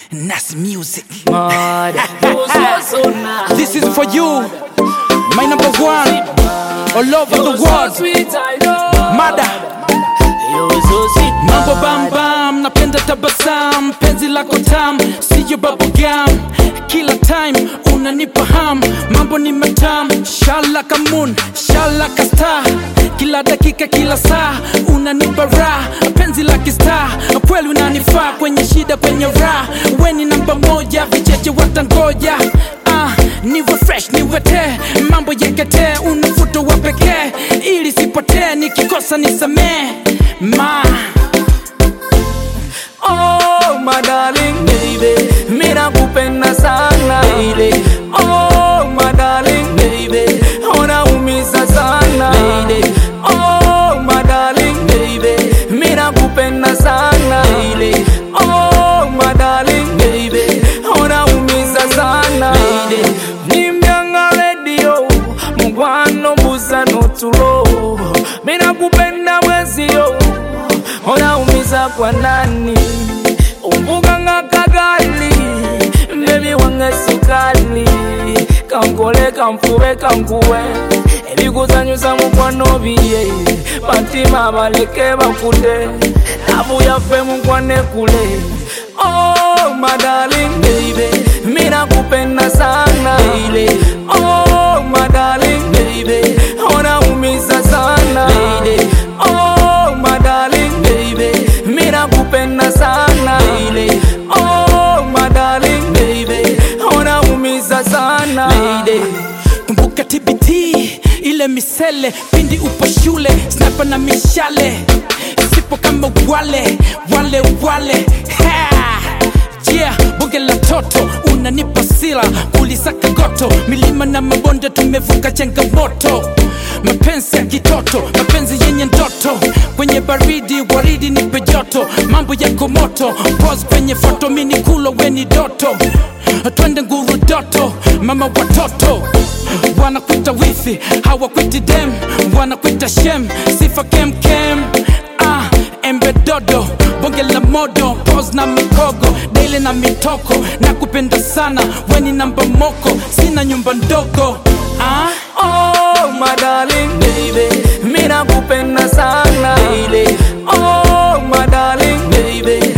Nas Music. Mad. This is for you, my number one, all over the world. Mada, mambo bam bam, napenda tabasam, penzi lako tam, siyo bubblegum. Kila time unanipa ham, mambo ni matam, shala kamun, shala star. Kila dakika, kila saa unanipa raha, penzi la kistar, kweli unanifaa kwenye shida, kwenye raha. Weni namba moja, vicheche watangoja. Ah, niwe fresh niwe te mambo yekete unafuto wa pekee ili sipotee nikikosa nisamee ma Oh, my darling baby, mira kupenda sana baby. Oh, my darling baby, unaumiza sana baby. Oh, my darling baby, mira kupenda sana baby. Oh, my darling baby, unaumiza sana baby. Nimyanga radio, mugwano mbuza notulo, mira kupenda mwezio unaumiza kwa nani umbuga nga kagali bebi wange sukali kankole kanfube kankuwe ebikuzanyusa mukwano biye batima baleke bakute abu yaffe mukwane kule Oh, my darling baby, mira kupenda sana baby. Oh, my darling baby, unaumiza sana baby. Oh, my darling baby, mira kupenda sana baby. Oh, my darling baby, unaumiza sana baby. kumbuka tbt ile misele pindi upo shule snapa na mishale sipo kama wale wale wale ha! yeah bonge la toto unanipa sila kulisaka goto milima na mabonde tumevuka changamoto mapenzi ya kitoto mapenzi yenye ndoto kwenye baridi waridi nipe joto mambo yako moto pos kwenye foto mini kulo weni doto twende nguru doto mama watoto wanakwita wifi hawakwiti dem wanakwita shem sifa kemkem ah, embe dodo bonge la modo pos na mikogo daily na mitoko na kupenda sana weni namba moko sina nyumba ndogo ah? Oh, my darling baby, mira kupenda sana baby. Oh, my darling baby,